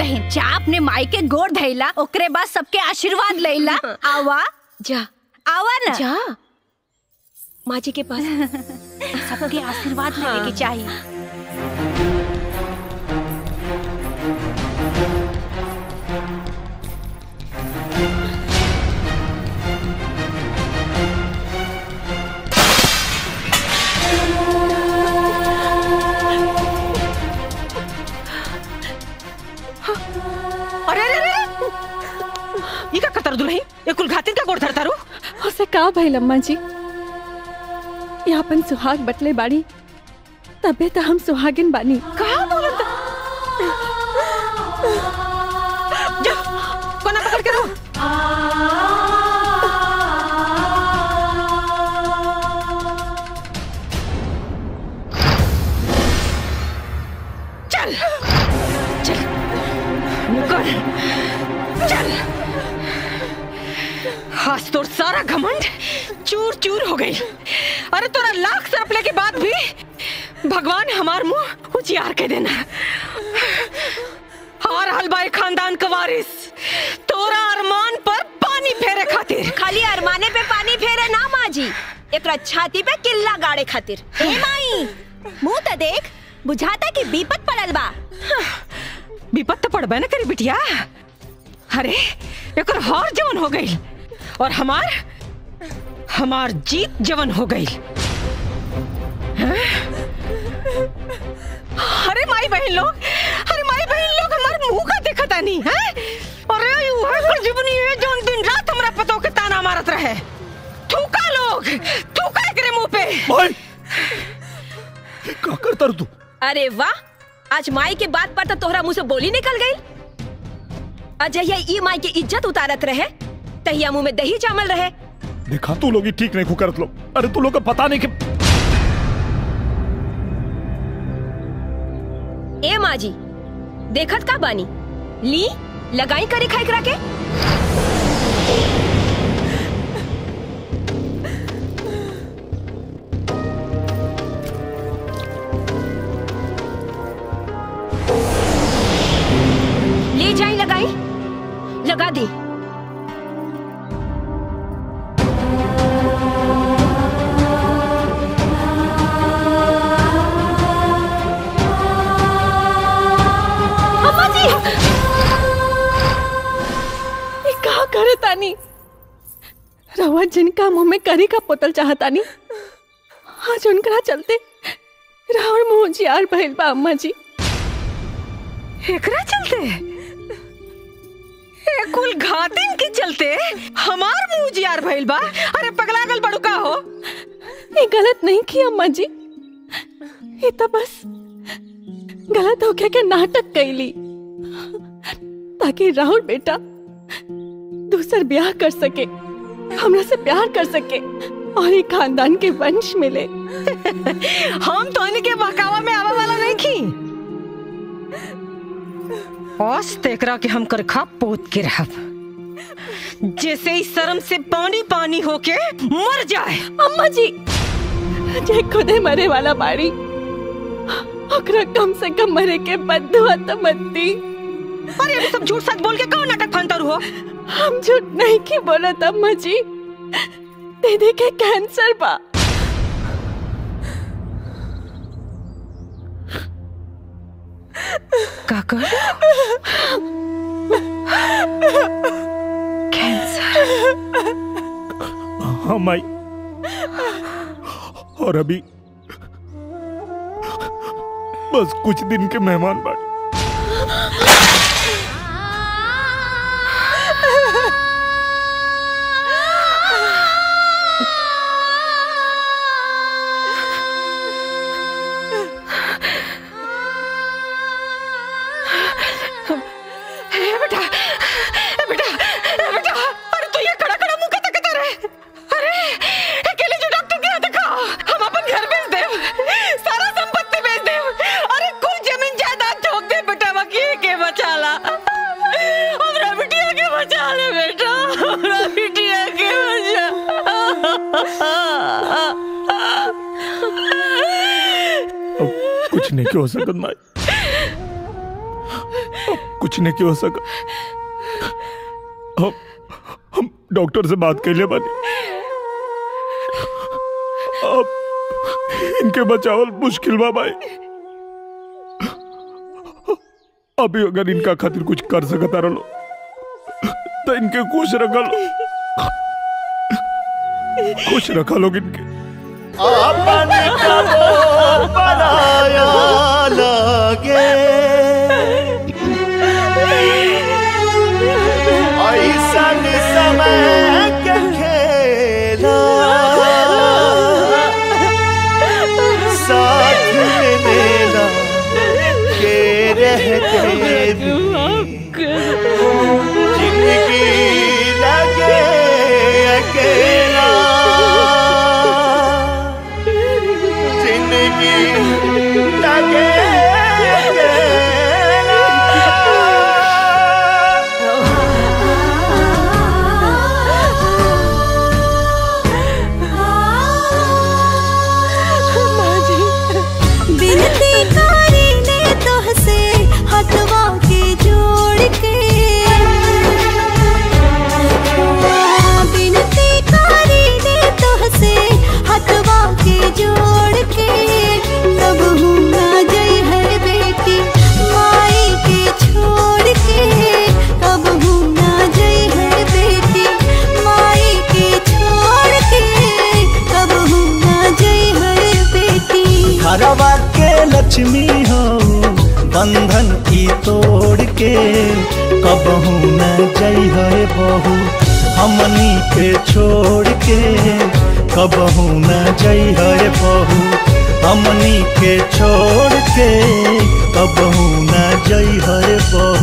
बहन जा अपने माई के गोड़ धैला ओकरे बाद सबके आशीर्वाद लैला आवा जा आवा ना जा माँ जी के पास सबके आशीर्वाद लेने के चाहिए अरे अरे अरे ये का कतर दुल्ही ये कुल घातिन का गोड़ धरता रू उसे का भइल अम्मा जी ये अपन सुहाग बटले बाड़ी तबे तो हम सुहागिन बानी कहा बोलत जा कोना पकड़ के रो चल चल मुकर चल आज तोर सारा घमंड चूर चूर हो गई अरे तोरा लाख सरपले के बाद भी भगवान हमार मुंह उजियार के देना हार हलबाई खानदान का वारिस तोरा अरमान पर पानी फेरे खातिर खाली अरमाने पे पानी फेरे ना माँ जी एकरा छाती पे किल्ला गाड़े खातिर ए माई मुंह तो देख बुझाता कि बीपत पड़ल बा विपत तो पड़बे न करी बिटिया अरे एक हार जवन हो गई और हमार हमार जीत जवन हो गई हैं? अरे माई बहन लोग अरे माई बहन लोग हमार मुंह का देखता नहीं है अरे वह कुल जीवनी है जो दिन रात हमरा पतो के ताना मारत रहे थूका लोग थूका एकरे मुंह पे भाई का करता रू तू अरे वाह आज माई के बात पर तो तोहरा मुंह से बोली निकल गई अजय ई माई की इज्जत उतारत रहे तहिया मुंह में दही चावल रहे देखा तू लोग ही ठीक नहीं करत लोग अरे तू लोग का पता नहीं कि ए माँ जी देखत का बानी ली लगाई करे खाई करा के ले जाई लगाई लगा दी अम्मा जी ये का करे तानी रवा जिनका मुंह में करी का पोतल चाहतानी आज उनकरा चलते रावण मुंह जियार भइल बा अम्मा जी एकरा चलते ए कुल घातिन के चलते हमार मुंह जियार भइल बा अरे पगलागल बड़ू का हो ये गलत नहीं की अम्मा जी ये तो बस गलत हो गया के नाटक कैली ताकि राहुल बेटा दूसर ब्याह कर सके हमरा से प्यार कर सके और एक खानदान के वंश मिले हम तो इनके बहकावा में आवा वाला नहीं खी औस तेकरा के हम कर खा पोत के रहब जैसे ही शर्म से पानी पानी होके मर जाए अम्मा जी जे खुदे मरे वाला बाड़ी ओकरा कम से कम मरे के बदुआ तो मत दी अरे अभी सब झूठ सच बोल के कौन नाटक फंतर हो हम झूठ नहीं की बोलत अम्मा जी दीदी के कैंसर बा काका हाँ माई और अभी बस कुछ दिन के मेहमान बाकी ए बेटा ए बेटा ए बेटा अरे तू ये खड़ा खड़ा मुंह कते कते रहे अरे अकेले जो डॉक्टर के यहाँ दिखा हम अपन घर बेच दे सारा संपत्ति बेच दे अरे कुल जमीन जायदाद ठोक दे बेटा बाकी के बचा ला हमरा बिटिया के बचा ले बेटा हमरा बिटिया के बचा अब कुछ नहीं हो सकत माई अब कुछ नहीं हो सका हम हम डॉक्टर से बात कर ले बानी अब इनके बचावल मुश्किल बा भाई अभी अगर इनका खातिर कुछ कर सकता रहो तो इनके खुश रखा लो खुश रखा लोग इनके अपन कबो बनाया लगे ऐसन समय के खेला साथ में मेला के रहते भी जिंदगी लगे अकेला जिंदगी लगे बिनती कारी ने तोहसे हथवा के जोड़ के बिनती कारी ने तोहसे हथवा के जोड़ के कब हूँ ना गई है बेटी माई के छोड़ के कब हूँ ना गई है बेटी माई के छोड़ के कब हूँ ना गई है बेटी घरवा के लक्ष्मी हो बंधन की तोड़ के कबहू न जई है बहू हमनी के छोड़ के कबहू न जई है बहू हमनी के छोड़ के कबहू न जई है बहू